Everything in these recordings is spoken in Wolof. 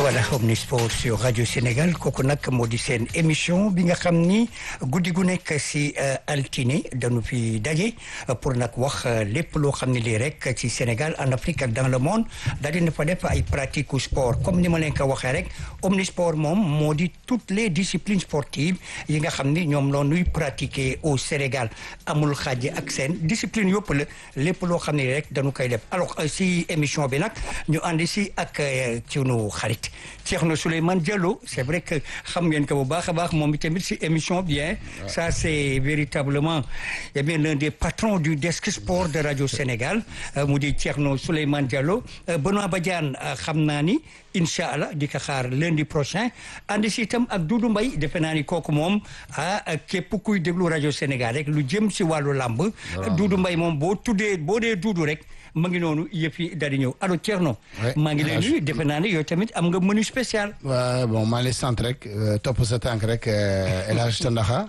voilà Omnisport sur rajo Sénégal kooku nag moo di seen émission bi nga xam ni guddi gu nekk si altine dañu fi daje pour nag wax lépp loo xam ne lii rek ci Sénégal en Afrique ak dans le monde daal dina fa def ay pratique sport comme ni ma leen ko waxee rek Omnisport moom moo di toutes les disciplines sportives yi nga xam ni ñoom loo nuy pratiquer au Sénégal amul xaaji ak seen discipline yëpp la lépp loo xam ne rek dañu koy def alors si émission bi nag ñu àndi si ak ci nu xarit Thierno Souleymane Diallo c'est vrai que xam ngeen ko bu baax a baax moom itamit si émission bien ça c'est véritablement eh bien l'un des patrons du desk sport de Radio Sénégal mu di Thierno Souleymane Diallo Benoît Badiane xam naa ni incha allah di ko xaar lundi prochain ànd si itam ak Doudou Mbaye defe naa ni kooku moom ah képp kuy déglu rajo Sénégal rek lu jëm si wàllu làmb Doudou Mbaye moom boo tuddee boo dee Doudou rek ma ngi noonu yëf yi daal di ñëw allo Thierno maa ngi lay nuyu defe naa ne yow tamit am nga menu spécial waaw bon maa ngi sant rek topp sa tànk rek El Hadj Tandaxa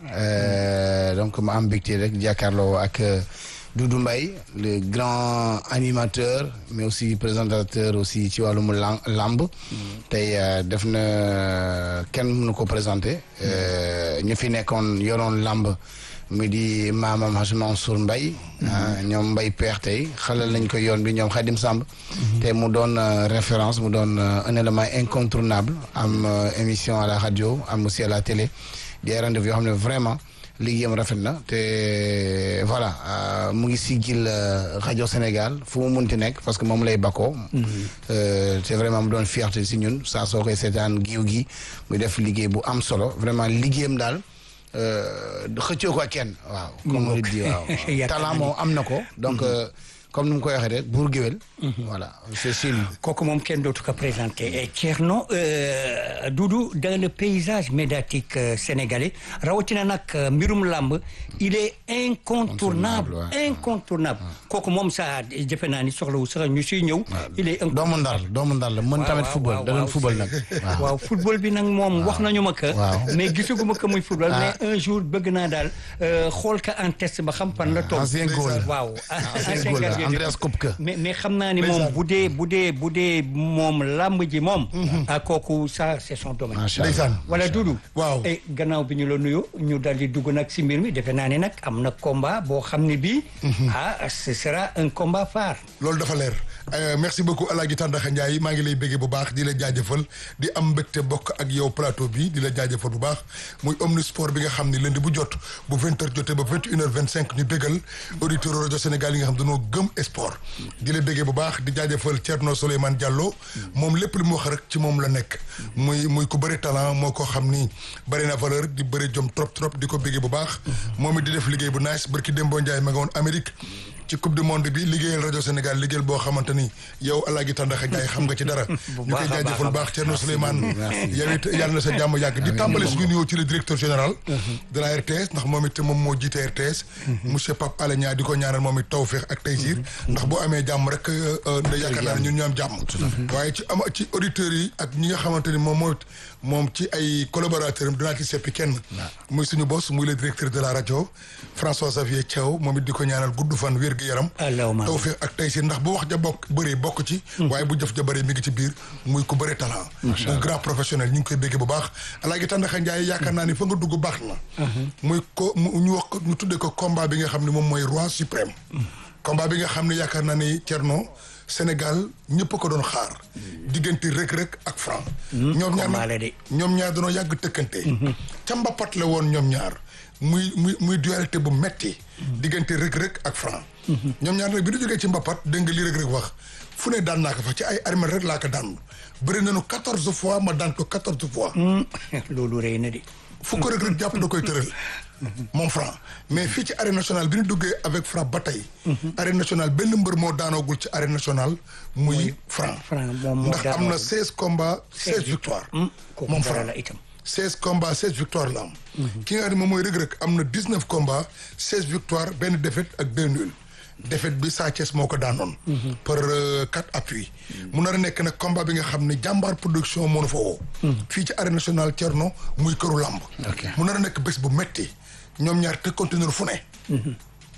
donc ma am mbégte rek jàkkaarloo ak Doudou Mbaye le grand animateur mais aussi présentateur aussi ci wàllum lamb tey def na kenn mënu ko présenté ñu fi nekkoon yoroon lamb mu di maamam Hadj Mansour Mbaye ñoom Mbaye peex tey xalal nañ ko yoon bi ñoom Khadim Samb te mu doon référence mu doon un élément incontournable am émission à la radio am aussi à la télé di ay rendez-vous yoo xam ne vraiment liggéeyam rafet na te voilà mu ngi sigil rajo Sénégal fu mu munti nekk parce que moom lay bakkoo te vraiment mu doon fierté si ñun saa soo koy seetaan giiw gi muy def liggéey bu am solo vraiment liggéeyam daal xëccoo ko ak kenn waaw comme on dit waaw talent moom am na ko donc comme ni mu koy waxee rek buur géwél voilà c'est sûr kooku moom kenn dootu ko présenté Thierno Doudou dans le paysage médiatique sénégalais rawatina nag mbirum làmb il est incontournable incontournable kooku moom sa jëfe naa ni soxlawu sax ñu siy ñëw il est doomu ndar doomu ndar la mën tamit football da doon football nag waaw football bi nag moom wax nañu ma ko mais gisuguma ko muy football mais un jour bëgg naa daal xool ka en test ba xam fan la toog ancien goal waaw ancien goal Andreas Kopke mais mais xam naa ni moom bu dee bu dee bu dee moom làmb ji moom a kooku ça c'est son domaine ndeysaan wala Doudou waaw et gannaaw bi ñu la nuyu ñu dal di dugg nag si mbir mi defe naa ne nag am na combat boo xam ne bii ah ce sera un combat phare loolu dafa leer merci beaucoup Alaaji Tàndaxa Njaay maa ngi lay béggee bu baax di la jaajëfal di am mbégte bokk ak yow plateau bi di la jaajëfal bu baax muy Omnisport bi nga xam ne lundi bu jot bu vingt heures jotee ba vingt une heure vingt cinq ñu béggal auditeur rajo Sénégal yi nga xam dañoo gëm sport di la béggee bu baax di jaajëfal Thierno Souleymane Diallo moom lépp li mu wax rek ci moom la nekk muy muy ku bëri talent moo ko xam ni bëri na valeur di bëri jom trop trop di ko béggee bu baax moom it di def liggéey bu nice barki Dembo Ndiaye ma nga woon Amérique ci coupe du monde bi liggéeyal rajo Sénégal liggéeyal boo xamante ni yow Alaaji Tàndaxa Njaay xam nga ci dara ñu koy jaajëfal baax Thierno Souleymane yow it yàlla na sa jàmm yàgg di tàmbale suñu nuyoo ci le directeur général de la RTS ndax moom it moom moo jiite RTS monsieur Pape Alé Niang di ko ñaanal moom it tawfeex ak taysir ndax boo amee jàmm rek da yaakaar naa ne ñun ñu am jàmm waaye ci am ci auditeurs yi ak ñi nga xamante ni moom mooy moom ci ay collaborateurs am dinaa ci seppi kenn muy suñu boss muy le directeur de la rajo François Xavier Thiaw moom it di ko ñaanal gudd fan wér gi yaram tawfeex ak tey si ndax bu wax ja bokk bëree bokk ci waaye bu jëf ja bëree mi ngi ci biir muy ku bëri talent un grand professionnel ñu ngi koy béggee bu baax Alaaji Tàndaxa Njaay yaakaar naa ni fa nga dugg baax na muy ko ñu wax ñu tuddee ko combat bi nga xam ne moom mooy roi suprême combat bi nga xam ne yaakaar naa ni Thierno Sénégal ñëpp ko doon xaar diggante Reug Reug ak Franc ñoom ñaar ñoom ñaar dañoo yàgg tëkkante ca mbapat la woon ñoom ñaar muy muy muy dualité bu metti diggante Reug Reug ak Franc ñoom ñaar nag bi ñu jógee ci mbapat dégg nga li Reug Reug wax fu ne daan naa ko fa ci ay armée rek laa ko daan bëri nañu quatorze fois ma daan ko quatorze fois loolu rëy na di fu ko Reug Reug jàpp da koy tëral moom Franc mais fii ci arène nationale bi ñu duggee avec Franc ba tey arène nationale benn mbër moo daanoogul ci arène nationale muy Franc ndax am na seize combats seize victoires moom Franc seize combats seize victoires la am ki nga xam ne moom mooy Reug Reug am na dix-neuf combats seize victoires benn défaite ak deux nuls défaite bi Sa Thiès moo ko daanoon par quatre appuis mu nar a nekk nag combat bi nga xam ne jàmbaar production moo na fa woo fii ci arène nationale Thierno muy këru làmb mu nar a nekk bés bu metti ñoom ñaar te continuer fu ne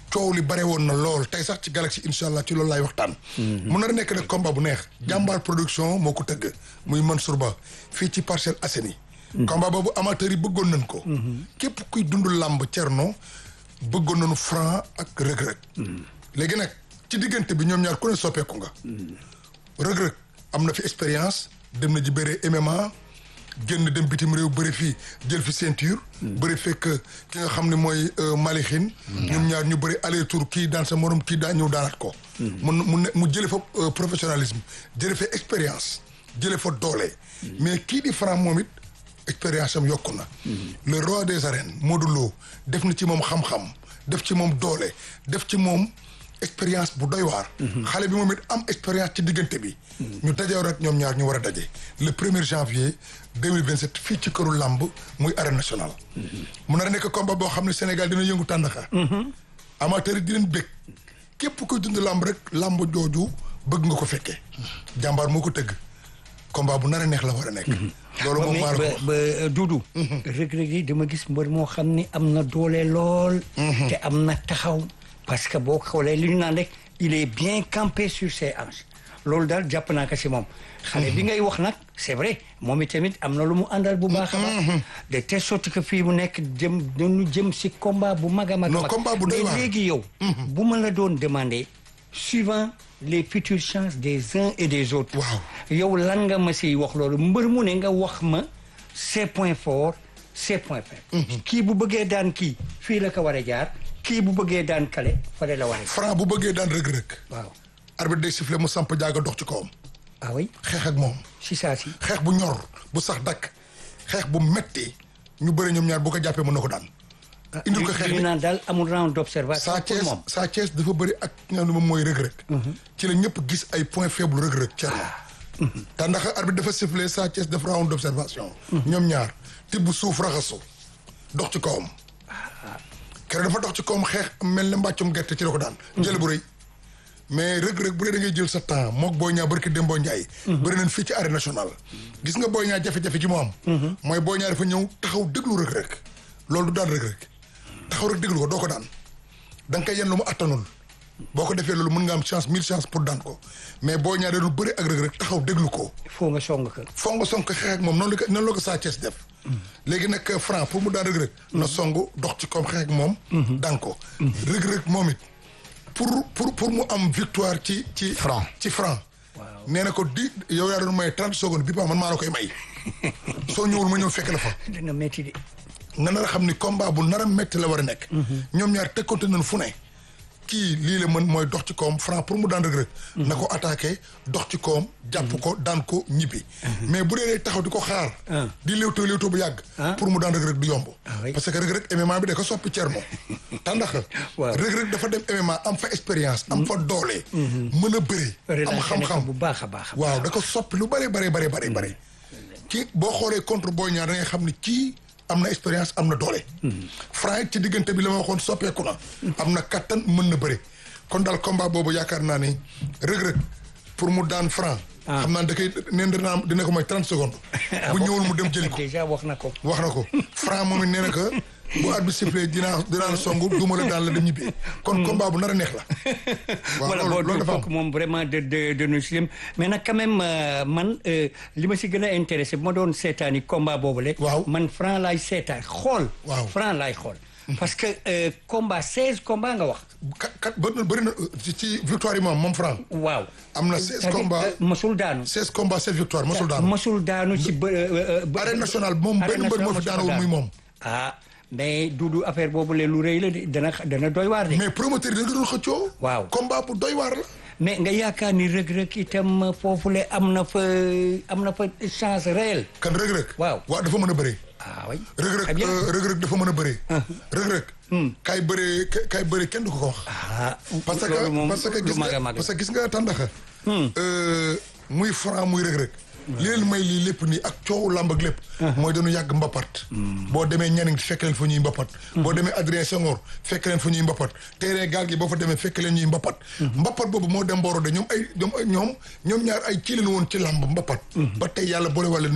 coow li bare woon na lool tey sax ci Galaxy incha allah ci loolu laay waxtaan. mun na nekk nag combat bu neex. jàmbaar production moo ko tëgg muy Mansour Ba fii ci Parcelles Assainies. combat boobu amateurs yi bëggoon nañ ko. képp kuy dund làmb Thierno bëggoon nañu franc ak rëg-rëg. léegi nag ci diggante bi ñoom ñaar ku ne soppeeku nga. rëg-rëg am na fi expérience dem na ji bëre MMA. génn dem bitim réew bëri fii jël fi ceinture. bëri fekk ki nga xam ne mooy Malixin. ñoom ñaar ñu bëri aller tour kii daan sa morom kii daan ñëw daanaat ko. mu mu ne mu jëlee fa professionnalisme jëlee fa expérience jëlee fa doole. mais kii di Franc moom it expérience am yokku na. le roi des arènes Modou Lo def na ci moom xam-xam def ci moom doole def ci moom. expérience bu doy waar. xale bi moom it am expérience ci diggante bi. ñu dajew rek ñoom ñaar ñu war a daje. le premier janvier deux mille vingt sept fii ci këru làmb muy arène nationale. mu nar a nekk combat boo xam ne Sénégal dina yëngu tàndaxa. amateur yi di leen bëgg. képp kuy dund làmb rek làmb jooju bëgg nga ko fekkee. jàmbaar moo ko tëgg. combat bu nar a neex la war a nekk. loolu moom maa la ko wax ba Doudou. rëg-rëg yi dama gis mbër moo xam ni am na doole lool. te am na taxaw. parce que boo xoolee li ñu naan rek il est bien campé sur ses hanches loolu daal jàpp naa ko si moom. xale bi ngay wax nag c'est vrai moom itamit am na lu mu àndal bu baax a baax. de telle sorte que fii mu nekk jëm dañu jëm si combat bu mag a mag. non combat bu doy waar mais léegi yow. bu ma la doon demander suivant les futures chances des uns et des autres. waaw yow lan nga ma siy wax loolu mbër mu ne nga wax ma ses points forts ses points faibles. kii bu bëggee daan kii fii la ko war a jaar. kii bu bëggee daan kale fale la waree. Franc bu bëggee daan rëg-rëg. waaw. arbitre day siffler mu samp jaaga dox ci kawam. ah oui. xeex ak moom. si saa si. xeex bu ñor bu sax dakk xeex bu metti ñu bëri ñoom ñaar bu ko jàppee mën na ko daan. indil ko xeex ñu bi naan daal amul round d'observation Sa pour Thiès moom. Sa Thiès dafa bëri ak nga xam ne moom mooy rëg-rëg. ci la ñëpp gis ay points faibles rëg-rëg Thierno. te ndax arbitre dafa siffler Sa Thiès def round d'observation. ñoom ñaar tibb suuf raxasu dox ci kawam. keroog dafa dox ci kawam xeex mel ne mbàccum gerte ci la ko daan. jël bu rëy mais rëg-rëg bu dee da ngay jël sa temps mook Boy Niang barki Dembo Ndiaye. bëri nañ fii ci arène nationale. gis nga Boy Niang jafe-jafe ci mu am. mooy Boy Niang dafa ñëw taxaw déglu rëg-rëg. loolu du daan rëg-rëg taxaw rek déglu ko doo ko daan da nga koy yenn lu mu attanul boo ko defee loolu mën nga am chance mille chance pour daan ko mais Boy Niang dañu bëri ak rëg-rëg taxaw déglu ko. il faut nga song ko. foo nga song ko xeex ak moom noonu la ko noonu la ko Sa Thiès def. léegi nag Franc pour mu daan rëg-rëg. na song dox ci koom xeex ak moom. daan ko. rëg-rëg moom it pour pour pour mu am victoire ci ci. Franc. ci Franc. nee na ko di yow yaa doon may trente secondes bi pa man maa la koy may. soo ñëwul ma ñëw fekk la fa. dina métti de. nga nar a xam ni combat bu nar a métti la war a nekk. ñoom ñaar tekkoonte nañu fu ne. kii lii la mën mooy dox ci kawam Franc pour mu daan rëg-rëg. na ko attaqué dox ci kawam. jàpp ko daan ko ñibbi. mais bu dee day taxaw di ko xaar. di léewtoo léewtoo bu yàgg. pour mu daan rëg-rëg du yomb. oui. parce que rëg-rëg MMA bi da ko soppi Thierno. tàndax Waaw. rëg-rëg dafa dem MMA am fa expérience. am fa doole. mën a bëri. am relâché na ko xam-xam bu baax a baax. waaw da ko soppi lu bëri bëri bëri bëri bëri kii boo xoolee contre Boy Niang da ngay xam ni kii am na expérience am na doole Franc it ci diggante bi la ma waxoon soppeeku na am na kattan mën na bëri kon daal combat boobu yaakaar naa ni rëg-rëg pour mu daan Franc xam naa da koy neen dina dina ko may trente secondes bu ñëwul mu dem jëli ko déjà wax na ko. wax na ko Franc moom it nee na que bu arbitre sifflé dinaa dinaa la songu duma la daan la dem ñibbi kon combat bu nar a neex la waaw voilà loolu boo loolu dafa am kooku moom vraiment de de de nu si mais nag quand même euh, man euh, li ma si gën a intéressé bu ma doon seetaani combat boobu le Waaw. man Franc laay seetaan xool. Waaw. Franc laay xool. parce que euh, combat 16 combat nga wax. kat kat bëri na bëri na ci ci victoire yi moom moom Franc waaw. am na 16 C'est-à-dire, combats euh, mosul daanu. 16 combats 16 victoires mosul daanu mosul daanu ci bë. euh, bë- arène nationale moom benn arène mbër moo fi nationale daanawul muy moom ah mais Doudou affaire boobu le lu rëy la de dana dana doy waar de. mais promoteur yi da nga doon xëccoo Waaw. combat bu doy waar la mais nga yaakaar ni rëg-rëg itam foofule am na fa am na fa chance réelle. kan rëg-rëg Waaw. waaw dafa mën a bëree ah oui. rëg-rëg Très bien. euh, rëg-rëg dafa mën a bëree rëg-rëg kaay bëree ka- kaay bëree kenn du ko ko wax ah parce loolu moom que parce que lu gis mag a nga mag parce que gis nga tàndaxa euh, muy Franc muy rëg-rëg li leen may lii lépp nii ak coow làmb ak lépp mooy dañu yàgg mbapat boo demee ñaning fekk leen fa ñuy mbapat boo demee Adrien Senghor fekk leen fa ñuy mbapat terrain gaal gi boo fa demee fekk leen ñuy mbapat mbapat boobu moo dem mbooro de ñoom ay ñoom ay ñoom ñoom ñaar ay ci leen woon ci làmb mbapat ba tey yàlla boole wàlle ni ñëw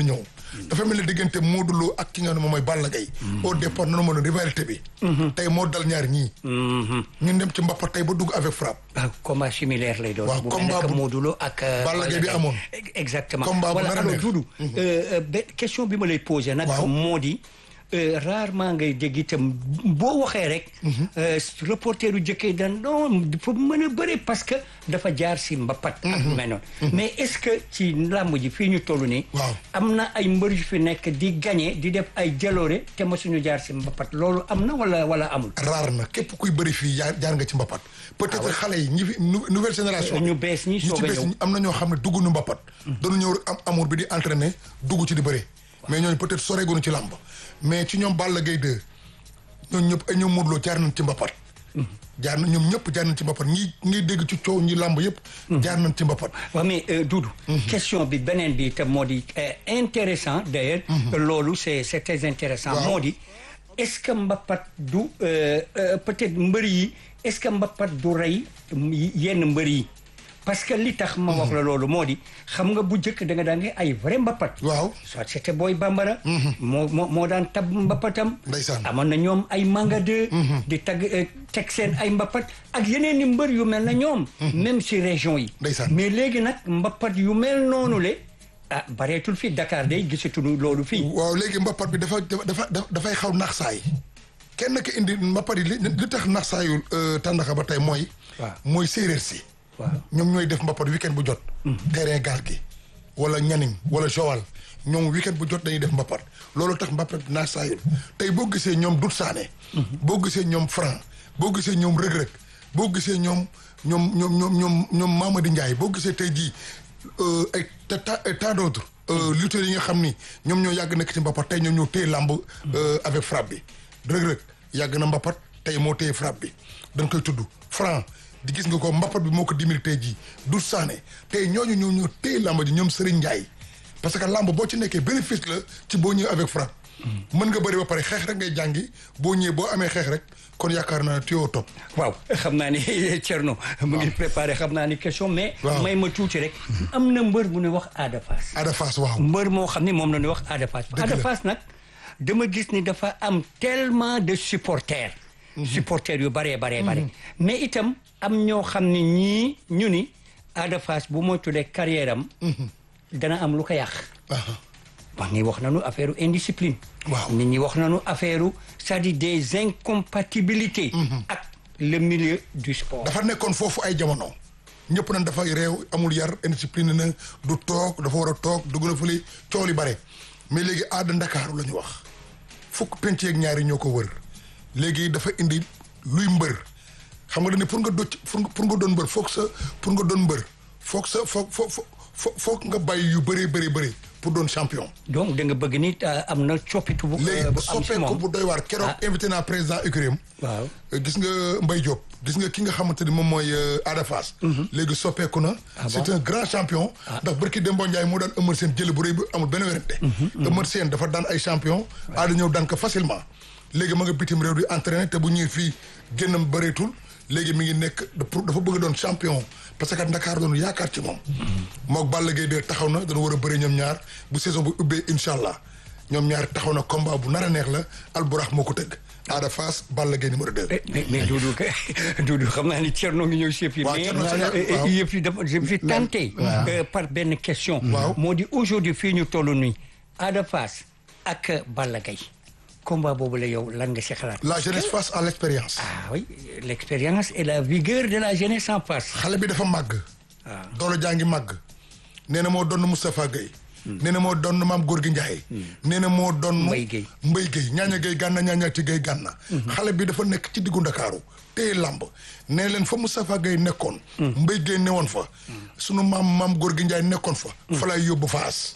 dafa mel ni diggante Modou Lo ak ki nga xam ne moom mooy Balla Gaye au départ nanu ma doon rivalité bi tey moo dal ñaar ñii ñun dem ci mbappat tey ba dugg avec frappe ah combat similaire lay doon. Waaw, bu combat mel ne bu- que Modou Lo ak. euh, Balla Gaye bi Gaye. amoon. exactement Combat bu voilà nar a alors neex. Doudou. euh, euh, benn question bi ma lay posé nag. Waaw. moo di euh, rarement ngay dégg itam boo waxee rek. euh, reporter yu jëkkee dan non dafa mën a bëri parce que dafa jaar si mbapat. ak lu mel noonu. mais est-ce que ci làmb ji fii ñu toll nii. Waaw. am na ay mbër yu fi nekk di gagné di def ay jaloore te mosuñu jaar si mbapat loolu am na wala wala amul. raar na képp kuy bëri fii jaar jaar nga ci mbappat peut-être xale yi ñi fi nou- nouvelle génération ñu bees ñi ñi soog ci a bees ñëw. ñi am na ñoo xam ne dugg nu mbappat dañu ñëw rek am amour bi di entraîner dugg ci di bëri mais ñooñu peut-être soreegunu ci làmb mais ci ñoom Balla Gaye 2 ñooñu ñëpp ay ñoom Modou Lo jaar nañ ci mbappat jaar na ñoom ñëpp jaar nañ ci mbappat ñi ngay dégg ci coow ñi làmb yëpp jaar nañ ci mbappat waaw mais euh, Doudou question bi beneen bi itam moo di euh, intéressant d'ailleurs loolu c'est c'est très intéressant Waaw. moo di est-ce que mbappat du euh, euh, peut-être mbër yi est-ce que mbappat du rey yenn mbër yi parce que li tax ma wax la loolu moo di xam nga bu njëkk da nga daan ne ay vrai mbappat waaw soit c'était Boy Bambara moo moo moo daan tab mbappatam Ndeysaan. amoon na ñoom ay manga de di tag eh, teg seen ay mbappat ak yeneen i mbër yu mel na ñoom même si région yi Ndeysaan. mais léegi nag mbappat yu mel noonu le ah bareetul fii Dakar day gisatuñu loolu fii waaw léegi mbappat bi dafa dafa dafa dafay xaw nax saay kenn ki indi mbappat yi li li tax nax saayu tàndaxa ba tey mooy Waaw. mooy séeréer si waaw ñoom ñooy def mbappat weekend bu jot terrain gaal gi wala ñaning wala Joal ñoom weekend bu jot dañuy def mbappat loolu tax mbappat bi nax saayul tey boo gisee ñoom Dut Saane boo gisee ñoom Franc boo gisee ñoom Rëg-Rëg boo gisee ñoom ñoom ñoom ñoom ñoom ñoom Mamadi Ndiaye boo gisee tey jii euh, ay ta ta ay tant d'autres euh, lutteurs yi nga xam ni ñoom ñoo yàgg nekk ci mbappat tey ñoom ñoo téye làmb euh, avec frappe bi Rëg-Rëg yàgg na mbappat tey moo téye frappe bi dañ koy tudd Franc di gis nga ko mbappat bi moo ko dimil tey jii du saane tey ñooñu ñoo ñoo téye làmb ji ñoom Serigne Ndiaye parce que làmb boo ci nekkee bénéfice la ci boo ñëwee avec frappe mën nga bëri ba pare xeex rek ngay jàngi boo ñëwee boo amee xeex rek kon yaakaar naa ne tuyoo topp waaw xam naa ni Thierno mu ngi préparé xam naa ni question mais Waaw. may ma tuuti rek am na mbër bu ne wax Ada Fass Ada Fass waaw mbër moo xam ne moom la ñuy wax Ada Fass Dëgg Ada la. Fass nag dama gis ni dafa am tellement de supporters supporters yu baree baree bare mais itam am ñoo xam ne ñii ñu ni Ada Fass bu moytulee carrière am dana am lu ko yàq Aha. wax ni wax nañu affaire indiscipline Waaw. nit ñi wax nañu affaire c'est-à-dire des incompatibilités ak le milieu du sport dafa nekkoon foofu ay jamono ñëpp nañ dafay réew amul yar indiscipline na du toog dafa war a toog dugg na fële coow li bare mais léegi aada ndakaaru la ñu wax fukk penc yeeg ñaari ñoo ko wër léegi dafa indi luy mbër xam nga dañ ne pour nga docc pour nga pour nga doon mbër foog sa pour nga doon mbër foog sa foog foog foog foog nga bàyyi yu bëree bëri bëri pour doon champion. donc da nga bëgg ni euh, am na coppitu bu léegi bu am si soppeeku moom bu doy waar keroog invité naa président UCREM. waaw gis nga Mbaye Diop gis nga ki nga xamante ni moom mooy euh, Ada Fass. léegi soppeeku na. c'est un grand champion. ndax barki Demba Ndiaye moo daan Eumeu Sène jëli bu rëy bi amul benn werante. Eumeu Sène dafa daan ay champion. Ada ñëw daan ko facilement. léegi ma nga bitim réew di entraîné te bu ñëwee fii génnam bëreetul léegi mi ngi nekk pour dafa bëgg doon champion parce que Dakar doon yaakaar ci moom. moog Balla Gaye de taxaw na dana war a bëri ñoom ñaar bu saison bu ubbee incha allah ñoom ñaar taxaw na combat bu nar a neex la Alburax moo ko tëgg. Ada Fass Balla Gaye numéro 2. Eh, mais mais Doudou que Doudou xam naa ni Thierno ngi ñëw si yëf yi Waaw, mais Thierno euh, Seck, euh, waaw. yëf yi dafa je me suis tenté euh, par benn question Waaw. moo di aujourd'hui fii ñu toll nii Ada Fass ak Balla Gaye combat boobu la yow lan nga si xalaat la jeunesse face à l'expérience. ah oui l'expérience et la vigueur de la jeunesse en face xale bi dafa màgg. doole jaa ngi màgg. nee na moo doon Moustapha Gueye. nee na moo doon maam Gorgui Ndiaye. nee na moo doon. Mbaye Gueye. Mbaye Gueye ñaaña Gueye gànna ñaaña ci Gueye gànna. xale bi dafa nekk ci diggu Ndakaaru téye làmb nee leen fa Moustapha Gueye nekkoon. Mbaye Gueye newoon fa. sunu maam maam Gorgui Ndiaye nekkoon fa. fa lay yóbbu faas.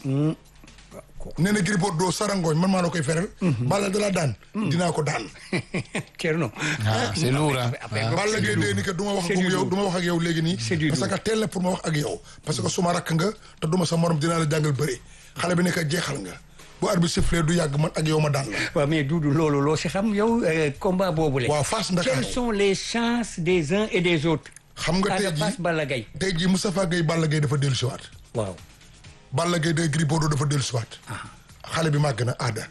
nee na Gris Bordeaux sarangooñ man maa la koy feral. Balla da la daan. dinaa ko daan. Thierno Ah, c'est lourd, hein. Après, Ah. donc, Balla c'est Gaye du dee lourd. ni que du ma wax C'est ak du yow lourd. du ma wax ak yow léegi nii. C'est du parce lourd. que teel la pour ma wax ak yow. parce que suma rakk nga te duma sa morom dinaa la jàngal bëri xale bi nekk jeexal nga bu arbitre sifflé du yàgg man ak yow ma daan la. waaw mais Doudou loolu loo si xam yow euh, combat boobu la waaw Fass Ndakaaru. quelles sont les chances des uns et des autres xam nga tey Ada Fass jii Balla Gaye tey jii Moustapha Gueye Balla Gaye dafa dellu siwaat waaw Balla Gaye de Gris Bordeaux dafa dellu siwaat xale bi màgg na aada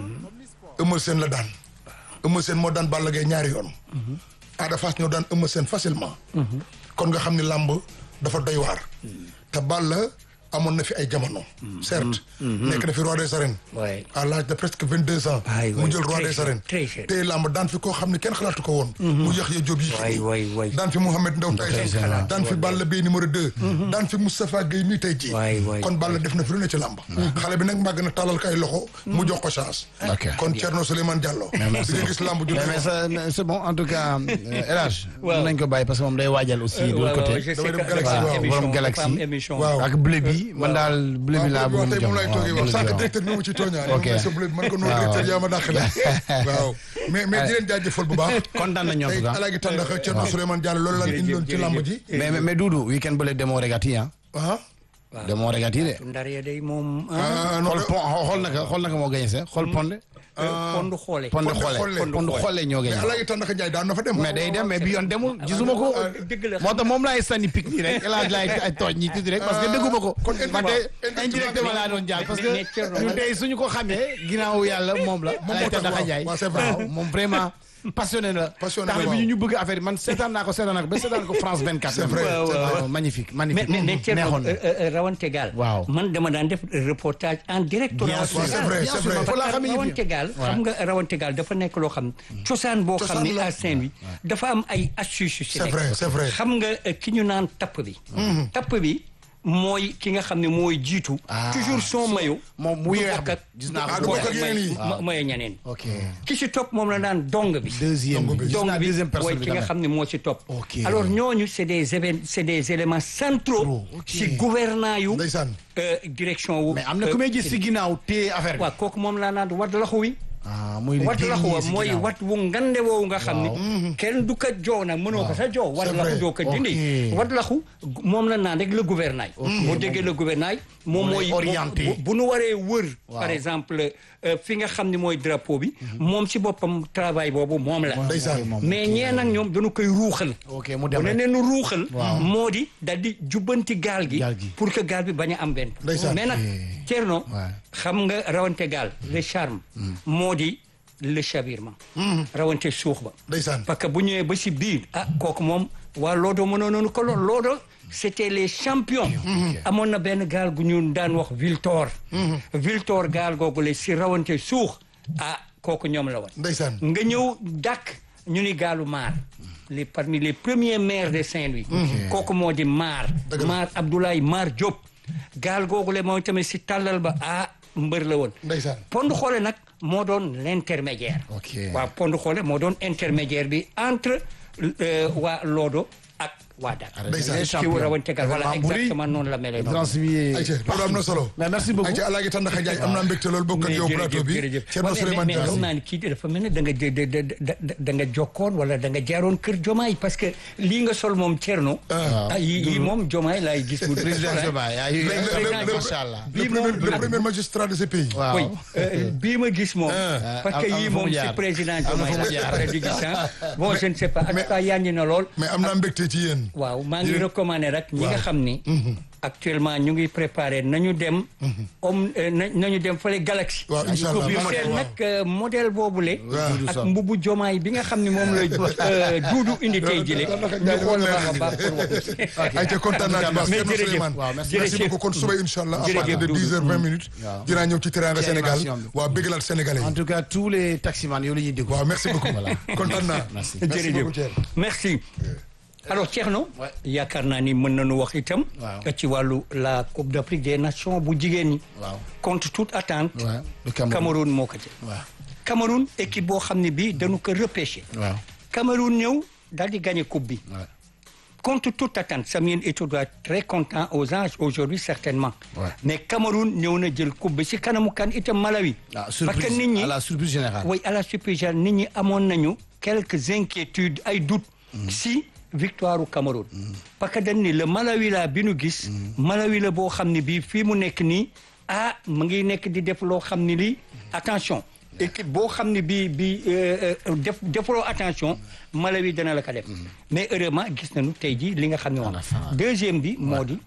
Eumeu Sène la daan Eumeu Sène moo daan Balla Gaye ñaari yoon aada Fass ñoo daan Eumeu Sène facilement kon nga xam ni làmb dafa doy waar te Balla amoon na fi ay jamono certes nekk na fi roi des arènes Ouais. à l'âge de presque vingt deux ans Aïe, mu ouais, jël roi très des cher, arènes très cher. tey làmb daan fi koo xam ne kenn xalaatu ko woon mu Yaxya Jóob yi Waay, waay, waay. daan fi Mouhamed Ndaw Tyson waaw. daan fi Balla Beye numéro deux daan fi Moustapha Gueye mii tey ji Waay, waay. kon Balla def na fi lu ne ci làmb xale bi nag màgg na tàllal kay loxo mu jox ko chance Ok. kon Thierno Souleymane Diallo di nga gis làmb ju mais mais ça, mais c'est bon en tout cas euh, El Hadj. Waaw. mën nañ ko bàyyi parce que moom day waajal aussi. de l'autre côté. je sais Damay que dem Galaxy, dafa am waaw, émission, borom dafa Galaxy. am émission. Waaw. ak bleu bi man daal bleu bi laa waaw bëgg tey moom laay toogee wax sànq waaw. directeur bi ma ci tooñaa Ok. moom sa bleu bi man ko noonu directeur yaa ma dàqale waaw mais mais di leen jaajëfal bu baax kontaan nañu en tey tout cas. alaagi tàndax Thierno Souleymane Diallo loolu lan indiloon ci làmb ji mais mais mais Doudou weekend bële demoo regati ah. ah demoo regati de. ndar ya day moom ah non xool pon xool naka xool naka moo gañe se xool ponde. pondu xoole ponde Ponde xoole Xoole. ponde xoole ñoo mais gañe. alaagi tàndax Njaay daan na fa dem mais day dem mais bi yoon demul gisuma ko. dëgg la moo tax moom laay sànni pic nii rek El Hadj laay ay tooñ ñi tuuti rek parce que dégguma ko. kon man de indirectement indirectement laa doon jaar parce que mais Thierno, ñun man- tey suñu ko xamee ginnaaw yàlla moom la. moo Alaay tax Tandakha waaw. Ndiaye waaw, c'est vrai. waaw moom vraiment passionné la. Passionné tax la, na waaw. bi ñu bëgg affaire yi man seetaan naa ko seetaan naa ko ba seetaan ko France 24. C'est vrai, Waaw, c'est waaw, vrai. waaw, magnifique mais magnifique. mais mais Thierno neexoon na. euh, euh, rawante gaal. Waaw. man dama daan def reportage en direct. Bien rawante sûr, c'est gaal. vrai, bien c'est sûr, vrai. man fa laa parce que xamee yëf rawante yi. gaal Ouais. xam nga rawante gaal dafa nekk loo xam cosaan boo xam Cosaan ni la. à Saint-Louis dafa am ay astuces yu si C'est nekk. vrai, c'est vrai. xam nga euh, ki ñu naan tapp bi tapp bi mooy ki nga xam ne mooy jiitu Ah. toujours son maillot moom mu du yeex bokk ak gis naa Ah, ko du bokk ak bu yeneen yi. ma- maillot ñeneen ok ki si topp moom la naan dong bi deuxième Donc, bi gis donc naa bi deuxième mooy personne bi ki nga tamit. xam ne moo ci topp Ok. alors ñooñu c'est des évén c'est des éléments centraux Trop, ok. si gouvernant yu ndeysaan euh, direction wu mais am na ku may gis si ginnaaw téye affaire bi. waaw kooku moom laa naan wadd laxu wi ah muy li wadd laxu dernier wa si mooy ginnaaw. wat wu ngande woowu nga xam ni kenn du ko joo nag mënoo ko sa joo wadd C'est laxu vrai. doo ko dindi Ok. wadd laxu moom la naan rek le gouvernail boo déggee le gouvernail moom Moo mooy lay orienté. bu- bu nu waree wër Waaw. par exemple euh, fi nga xam ni mooy drapeau bi moom si boppam travail boobu moom la Ndeysaan. moom. mais ñee nag ñoom dañu koy ruuxal ok mu bu dem ne rek. neenu ruuxal moo di dal di jubbanti gaal gi Gaal gi. pour que gaal bi bañ a am benn Ndeysaan. mais nag Thierno Ouais. xam nga rawante gaal le charme moo di le chavirement rawante suux ba ndeysaan parce que bu ñëwee ba si biir ah kooku moom waa Loodo mënoon nañu ko lool Loodo c'était les champions amoon na benn gaal gu ñu daan wax Viltor Viltor gaal googu le si rawante suux ah kooku ñoom la woon ndeysaan nga ñëw dàkk ñu ni gaalu maar les parmi les premiers maires de Saint-Louis kooku moo di maar Dëgg la. maar Abdoulaye Maar Diop gaal googu le mooy tamit si tàllal ba ah mbër la woon ndeysaan pond xoole nag moo doon l'intermédiaire Ok. waaw pond xoole moo doon intermédiaire bi entre euh, waa Loodo ak waa Dakar Ndeysaan. Les ki champions. wu tegal voilà Vraiment bu rëy. exactement noonu la mele noonu transmis. ayca loolu am na solo mais merci beaucoup. ayca alaagi tàndaxa Njaay am naa mbégte loolu bokk ak yow plateau bi Thierno Souleymane mais xam Diallo naa ni kii dafa mel ne da nga da da da da nga jokkoon wala da nga jaaroon kër Jomaay parce que lii nga sol moom Thierno. ah yii yii moom Jomaay laay gis. mu président Diomaye ay Le- le- le- macha allah. le premier le premier magistrat de ce pays waaw. oui euh, bii ma gis moom. parce que am- am yii fu mu moom jaar. c'est président Am na fu mu Diomaye jaar. la di gis ah bon je ne sais pas en tout cas yànji na lool. mais am naa mbégte ci yéen waaw maa ngi recommandé rek ñi nga xam ni. actuellement ñu ngi préparé nañu dem. om euh, na- nañu dem fële Galaxy. waaw incha allah ñu waaw. seet nag euh, modèle boobule. Waaw. ak mbubu jomaay bi nga xam ne moom la euh, duudu indi tey jile. ñu xool baax a baax pour wax. ayca kontaan naa ci baax mais Thierno jërëjëf. Souleymane waaw, merci. merci beaucoup kon suba incha allah à Jërëjëf, partir de Doudou. 10 heures 20 minutes dinaa ñëw ci Teranga Ci Sénégal animation bi. waaw bégalaat sénégalais en yi tout cas tous les taximans yow la ñuy déglu. waaw merci beaucoup kontaan naa Merci. merci beaucoup jërëjëf Thierno merci alors Thierno Ouais. yaakaar naa ni mën nañu wax itam Waaw. ci wàllu la Coupe d'Afrique des Nations bu jigéen ñi waaw. contre toute attente Ouais, le Cameroun. Cameroun moo ko jël waaw. Cameroun équipe boo xam ne bii dañu ko repêché waaw. Cameroun ñëw daal di gagné coupe bi Ouais. contre toute attente Samuel Eto'o doit être très content aux anges aujourd'hui certainement Ouais. mais Cameroun ñëw na jël coupe bi si kanamu kan itam Malawi ah parce surprise que nit ñi à la surprise générale. oui à la surprise nit ñi amoon nañu quelques inquiétudes ay doutes si victoire u Cameroun parce que dañ ni le Malawi la bi nu gis Malawi la boo xam ne bii fii mu nekk nii ah mu ngi nekk di def loo xam ne lii attention équipe boo xam ne bii bii euh, euh, def defloo attention Malawi dana la ko def mais heureusement gis nañu tey jii li nga xam ne moom la fin. deuxième bi moo di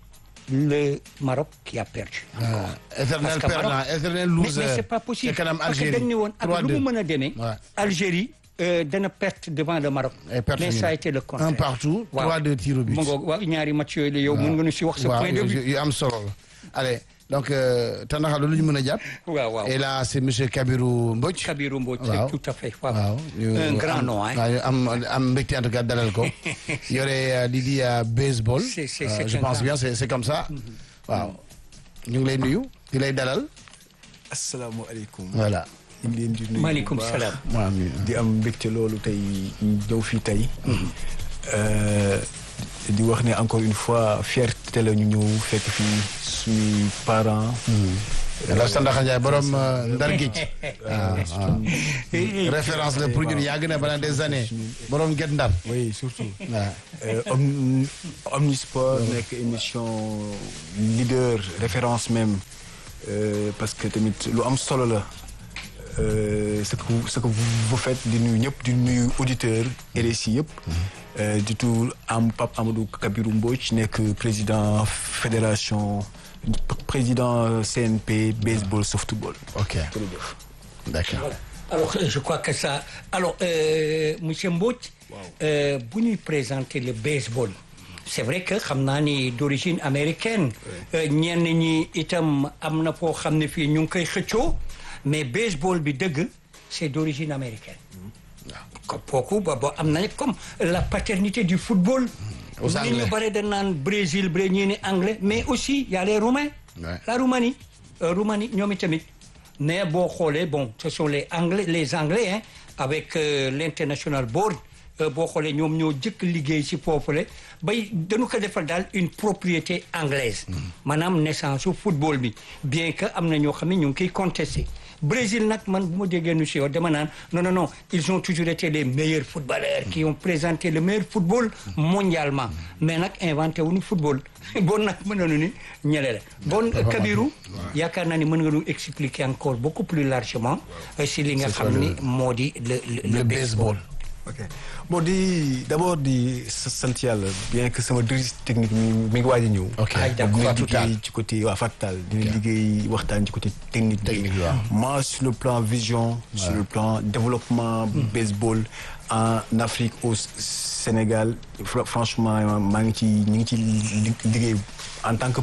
le Maroc qui a perdu. encore. éternel Parce que perdant Maroc- éternel mais, loser mais c'est pas possible. ca kanam parce que Algérie dañ ne woon ak lu 3-2. mu mën a demee. Ouais. Algérie euh, dana perte devant le Maroc. Et perte mais ñu ça a ne. été le contraire. un partout Waaw. trois deux tirs au but mu ngoog waaw ñaari match yooyu la yow mën nga nu si wax sa waaw point de yu vue. yu am solo la allez donc euh, Tandakha loolu ñu mën a jàpp waaw waaw. et là c'est monsieur Kabirou Mbodj Kabirou Mbodj waaw. tout à fait waaw. waaw ñu un grand am- nom hein. waaw ñu am am mbégte en tout cas dalal ko yore euh, lii di euh, baseball C'est- c'est- Euh, c'est je un pense grand- bien c'est c'est comme ça waaw ñu ngi lay nuyu di lay dalal asalaamaaleykum. voilà ñu ngi leen di nuyu maaleykum bu baax. salaam. waaw mi- di am mbégte loolu tey ñu ñëw fii tey. Euh, di wax ne encore une fois fierté la ñu ñëw fekk fii suñuy parents. la Tandakha Ndiaye borom euh, Ndar Géej waaw waaw référence la pour ñun yàgg na pendant des années borom Guet Ndar oui surtout. waaw Euh, Om- Omnisport nekk émission leader référence même euh, parce que tamit lu am solo la euh, ce que vous- ce que vous vous faites di nuyu ñëpp di nuyu auditeurs RSI yëpp. Euh, di tudd am Pape Amadou Kabirou Mbodj nekk président fédération président CNP baseball softball. ok jërëjëf. d'accord Voilà. Alors, euh, je crois que ça. Alors, euh, monsieur Mbodj, euh, bu ñuy présenter le baseball. c'est vrai que xam naa ni d'origine américaine. euh, ñenn ñi itam am na foo xam ne fii ñu ngi koy xëccoo mais baseball bi dëgg c'est d'origine américaine. ko kooku ba ba am na comme la paternité du football. Aux nit ñu Anglais. bare dañ naan Brésil bré ñii ni anglais mais aussi y a les Roumains. Ouais. la Roumanie euh, Roumanie ñoom itamit mais boo xoolee bon ce sont les anglais les anglais hein avec euh, l'international board euh, boo xoolee ñoom ñoo jëkk liggéey ci foofule bay dañu ko defal daal une propriété anglaise maanaam naissance su football bi bien que am na ñoo xam ne ñu ngi koy contesté Brésil nag man bu ma déggee nu si yow dama naan non non non ils ont toujours été les meilleurs footballeurs qui ont présenté le meilleur football mondialement mais nag inventé wuñu football bon nag mën nañu ni ñele la bon Kabirou yaakaar naa ni mën nga ñu expliquer encore beaucoup plus largement euh, si li nga xam ni moo di le le, le baseball ok bon di d'abord di sa- sant yàlla bien que sama directrice technique mi mi ngi waaj a ñëw. ok Ay, d'accord. dina Fatou Tall. liggéey ci côté waa Fatou Tall dina liggéey waxtaan ci côté technique bi. Technique bi, waaw. moi sur le plan vision. sur le plan développement baseball en Afrique au S- Sénégal fr- franchement maa ngi ci ñu ngi ci li- liggéey en tant que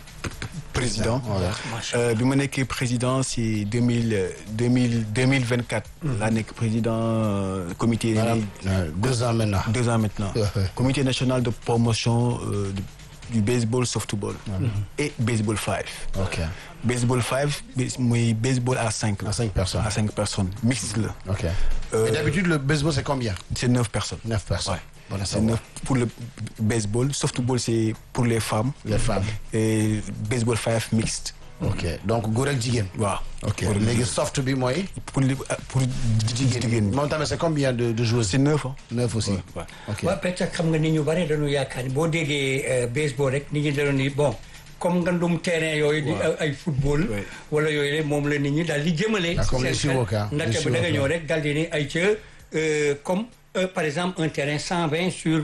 président. Euh, bi ma nekkee président si deux mille deux mille deux mille vingt quatre. laa nekk président euh, comité. maanaam euh, deux ans maintenant deux ans maintenant. Ouais, ouais. Comité national de promotion euh, du, du baseball softball. et baseball five. ok baseball five bas- muy baseball à cinq. À cinq personnes. à cinq personnes mixte la. ok Euh, et d'habitude le baseball c'est combien c'est neuf personnes. neuf personnes Ouais. Bon à c'est savoir. neuf pour le baseball softball c'est pour les femmes. les femmes et baseball five mixte. ok donc góor ak jigéen waaw. ok pour léegi soft bi mooy pour li pour jigéen ñi. moom tamit c'est combien de de joueurs c'est neuf hein. neuf aussi Ouais. ok waaw peut-être xam nga ni ñu bare dañu yaakaar ni boo déggee euh, baseball rek nit ñi dañu ni bon comme ngandum terrain yooyu di Waaw. ay football Ouais. wala yooyu le moom la nit ñi daal di jëmale Ah, comme les seen xel. Shiwoka, les ndaxte ba da nga Shiwoka. ñëw rek daal di ni ay ca euh, comme euh, par exemple un terrain 120 sur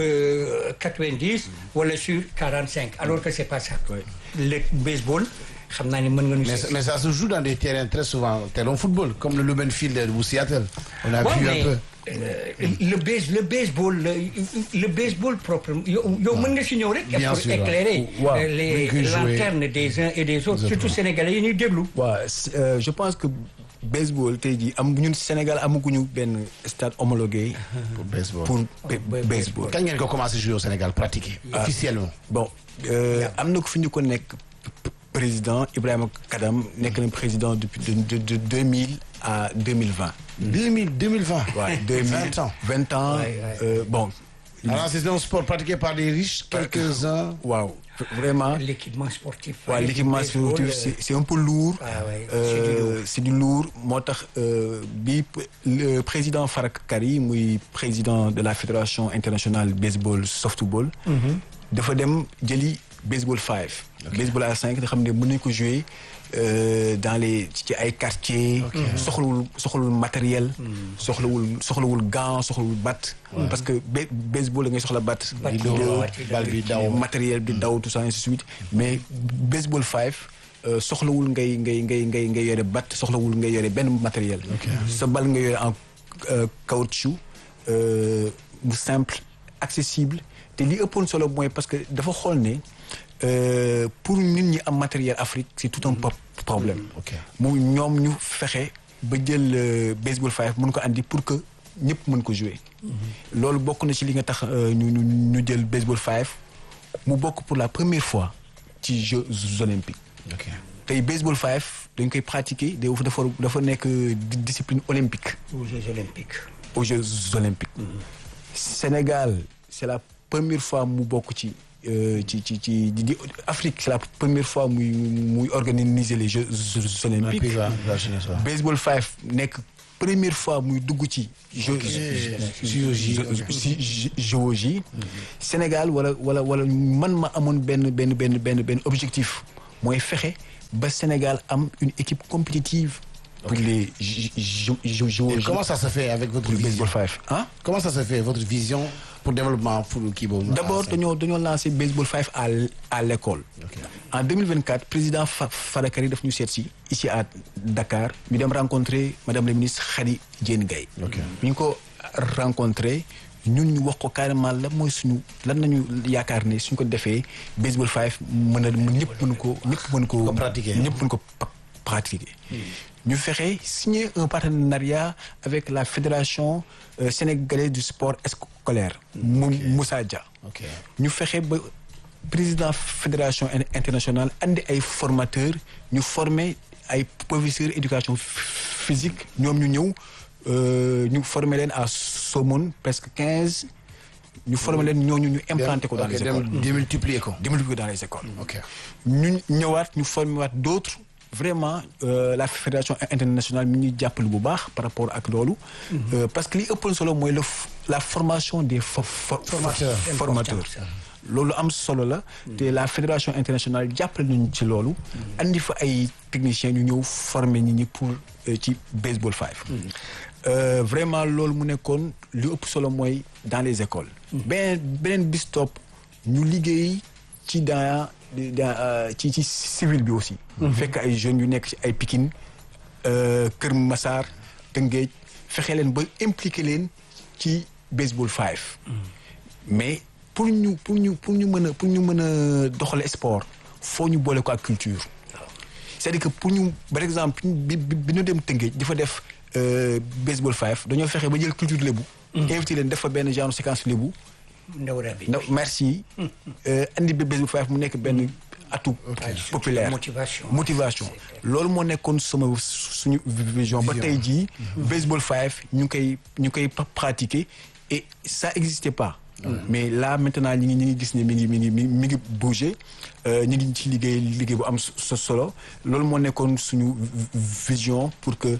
euh, 90 wala sur 45 alors que c'est pas ça Ouais. le baseball xam naa ni mën nga ñu mais, si- mais ça se joue dans des terrains très souvent terrain football comme le Lumen Field de Seattle on a Ouais, vu mais, un peu euh, le base le baseball le, le baseball propre yow yow mën nga si ñëw rek. Bien pour sûr, waaw. éclairer Waaw. euh, les Ni ñu koy jouer. lanternes des uns et des autres surtout sénégalais yi ñuy déglu. waaw c- euh, je pense que baseball tey jii am ñun Sénégal amaguñu benn stade homologué pour baseball pour ba- baseball. kañ ngeen ko commencé jouer au Sénégal pratiquer officiellement bon euh, am na ko fi ñu ko nekk p- président Ibrahima Kadam nekk na président depuis de de de deux mille à deux mille vingt. 2000 2020 waaw deux mille 20 ans vingt ans Ouais, ouais. euh, bon. alors c'est un sport pratiqué par des riches quelques-uns waaw vraiment. l'équipement sportif. waaw du l'équipement baseball, sportif euh, c'est c'est un peu lourd. Ah ouais, Euh, c'est du lourd moo tax euh, bi p- le président Farak Kari muy président de la fédération internationale baseball softball. dafa dem jëli baseball 5 baseball à 5 nga xam ne mën nañu ko jouer euh, dans les ci ay quartiers soxlawul soxlawul matériel soxlawul soxlawul gant soxlawul bat parce que ba- baseball da ngay soxla bat Bat di bi dóor, daw, bal bi daw. matériel bi daw tout ça ainsi de suite mais baseball 5 euh, soxlawul ngay ngay ngay ngay ngay yore bat soxlawul ngay yore benn matériel sa bal nga yore en euh, caoutchouc euh, bu simple accessible te li ëppoon solo mooy parce que dafa xool ne euh, pour nit ñi am matériel Afrique c'est tout un po- problème Ok. mu ñoom ñu fexe ba jël euh, baseball 5 mën ko andi pour que ñëpp mën ko jouer loolu bokk na ci li nga tax euh, ñu ñu ñu jël baseball 5 mu bokk pour la première fois ci Jeux olympiques ok tey baseball 5 dañ koy pratiquer dafa dafa dafa nekk di- discipline olympique aux Jeux olympiques. aux Jeux olympiques Sénégal c'est la première fois mu bokk ci euh, ci ci ci di- di- Afrique c'est la première fois muy muy organiser les Jeux olympiques Puis, va- va jeunesse, waaw. baseball 5 nekk première fois muy dugg ci jeux JOJ, ok. si JOJ Sénégal wala wala wala man ma amoon benn benn benn benn benn objectif mooy fexe ba Sénégal am une équipe compétitive pour les JOJ Et comment ça se fait avec votre pour le vision baseball 5 ah Comment ça se fait votre vision pour développement pour kii boobu D'abord Ah, dañoo dañoo lancé baseball 5 à l- à l'école en 2024 président Fa Fadakari daf ñu seet si ici à Dakar ñu dem rencontrer madame la ministre Khady Diène Gaye ñu ngi ko rencontré ñun ñu wax ko carrément la mooy suñu lan nañu yaakaar ne suñ ko defee baseball 5 mën a ñëpp mën ko ñëpp mën ko Ko pratiquer. ñëpp mën ko pa- pratiquer ñu fexe signer un partenariat avec la fédération euh, sénégalaise du sport scolaire Mou- Moussa Dia ok ñu fexe ba président fédération in- internationale andi ay formateurs ñu former ay professeurs éducation ph- physique ñoom ñu ñëw euh, ñu former leen à Somone presque quinze ñu former leen ñooñu ñu implanté ko dans Ok, les dem- écoles démultiplier ko démultiplier ko dans les écoles ok ñu ñëwaat ñu former waat d'autres vraiment euh, la fédération internationale mi ñuy jàppale bu baax par rapport ak loolu Euh, parce que li ëppoon solo mooy le f- la formation des fo- fo- Formateurs. formateurs Important, ça. loolu am solo la te la fédération internationale jàppale nañu ci loolu andi fa ay techniciens ñu ñëw former nit ñi pour euh, ci baseball 5 Euh, vraiment loolu mu nekkoon li ëpp solo mooy dans les écoles beneen beneen bis topp ñu liggéey ci dans dans euh, ci ci civil bi aussi fekk ay jeunes yu nekk ci ay Pikine euh, Kër Massar Tëngéej fexe leen ba impliqué leen ci baseball 5 mais pour ñu pour ñu pour ñu mën a pour ñu mën a doxale sport foo ñu boole ko ak culture c'est-à-dire que pour ñu par exemple bi bi bi ñu dem Tëngéej di fa def euh, baseball 5 dañoo fexe ba jël culture lébu invité leen def fa benn genre séquence lébu ndaw rabi. ndax merci euh, andi ba baseball 5 mu nekk benn atu populaire motivation. motivation loolu moo nekkoon sama suñu vision ba tey jii baseball 5 ñu ngi koy ñu ngi koy pa- pratiquer et ça existait pas mais là maintenant ñi ngi ñi ngi gis ne mi ngi mi ngi mi mi ngi bouger euh, ñu ngi ci liggéey liggéey bu am so- solo loolu moo nekkoon suñu vision pour que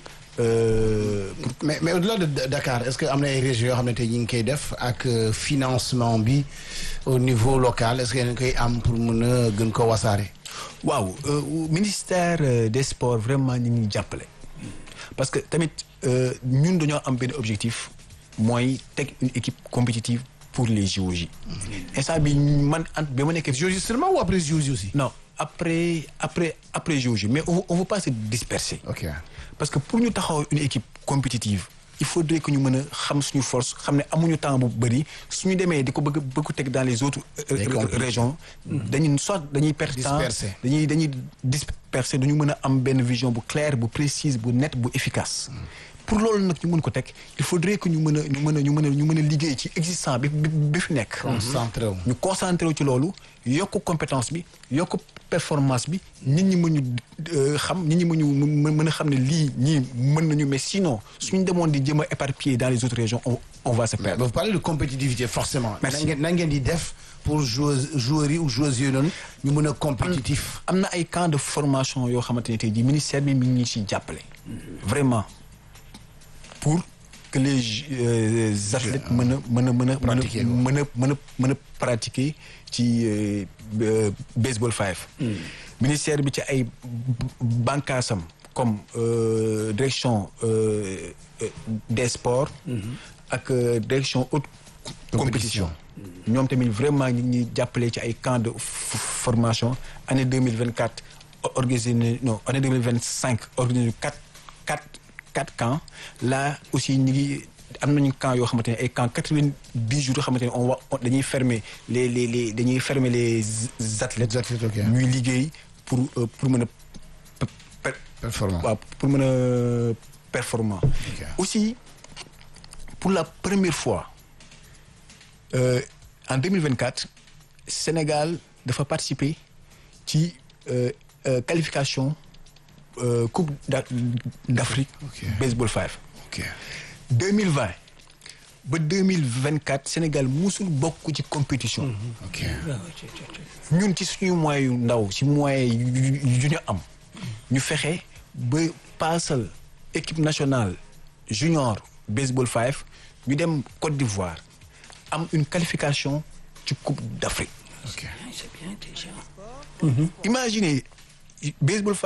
euh, mais mais au-delà de de Dakar est-ce que am na ay régions yoo xam ne tey ñu ngi koy def ak euh, financement bi au niveau local est-ce que yéen a ngi koy am pour mën a gën ko wasaare. waaw euh, ministère euh, des sports vraiment ñu ngi jàppale parce que tamit euh, ñun dañoo am benn objectif mooy teg une équipe compétitive pour les JOJ instant bi man an ba ma nekkee JOJ seulement ou après JOJ aussi. non après après après JOJ mais on on veut pas se disperser ok parce que pour ñu taxaw une équipe compétitive il faudrait que ñu mën a xam suñu force xam ne amuñu temps bu bëri suñu demee di ko bëgg bëgg ko teg dans les autres euh, Day euh, compliqué. régions dañuy soit dañuy perdre temps Disperser. dañuy dañuy disperser duñu mën a am benn vision bu claire bu précise bu nette bu efficace pour loolu nag ñu mën ko teg il faudrait que ñu mën a ñu mën a ñu mën a ñu mën a liggéey ci existant bi bi bi fi nekk concentré wu. ñu concentré wu ci loolu yokk compétence bi yokk performance bi nit ñi mën ñu euh, xam nit ñi mën ñu mën mën a xam ne lii ñii mën nañu mais sinon suñu demoon di jëm a éparpiller dans les autres régions on, on va se mais perdre vous parlez de compétitivité forcément. Merci. na ngeen na ngeen di def pour joueurs joueurs yi ou joueuses yooyu noonu ñu mën a compétitif. am na ay camps de formation yoo xamante ne tey jii ministère bi mi ngi ñu ci jàppale vraiment pour que les euh, athlètes mën a mën a mën a Pratiquer ko. mën a mën a mën a pratiquer ci euh, euh, baseball five ministère bi ci ay bànqaasam comme euh, direction euh, euh, des sports ak euh, direction haute compétition ñoom tamit vraiment ñi ñuy jàppale ci ay camps de f- formation année 2024 organisé na non année 2025 organisé quatre quatre quatre camps là aussi ñi ngi am nañu camps yoo xamante ne ay camps quatre-vingt-dix jours yoo xamante ne on va on- dañuy fermer les les les dañuy fermer les athlètes Les athlètes, ok. ñuy liggéey pour euh, pour mën a pe- pe- Performant. waaw pour mën a performant aussi pour la première fois euh, en 2024 Sénégal dafa participer ci euh, euh, qualification euh, Coupe d'A- d'Afrique Ok. baseball five ok 2020 ba 2024 Sénégal musul bokk ci compétition ok ñun ci suñu moyens yu ndaw ci moyens yu yu ñu am ñu fexe ba paasal équipe nationale junior baseball five ñu dem Côte d'Ivoire am une qualification ci Coupe d'Afrique ok c'est bien déjà. imaginez baseball